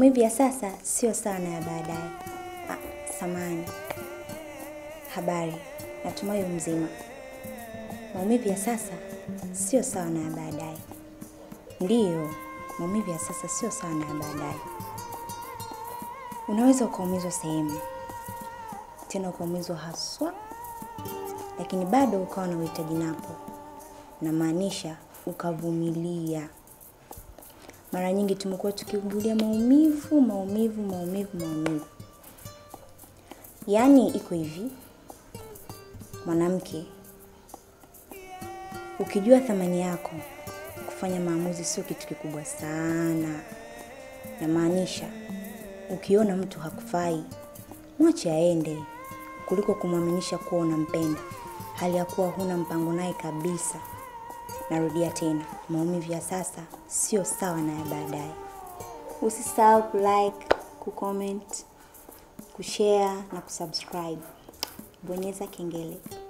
Maumivu ya sasa sio sawa na ya baadaye. Ah, samani. Habari, natumai u mzima. Maumivu ya sasa sio sawa na ya baadaye. Ndiyo, maumivu ya sasa sio sawa na ya baadaye. Unaweza ukaumizwa sehemu, tena ukaumizwa haswa, lakini bado ukawa na uhitaji napo, namaanisha ukavumilia. Mara nyingi tumekuwa tukiugulia maumivu, maumivu, maumivu, maumivu. Yaani iko hivi, mwanamke, ukijua thamani yako, kufanya maamuzi sio kitu kikubwa sana. Namaanisha, ukiona mtu hakufai, mwache aende, kuliko kumwaminisha kuwa unampenda, hali ya kuwa huna mpango naye kabisa. Narudia tena, maumivu ya sasa sio sawa na ya baadaye. Usisahau kulike, kucomment, kushare na kusubscribe. Bonyeza kengele.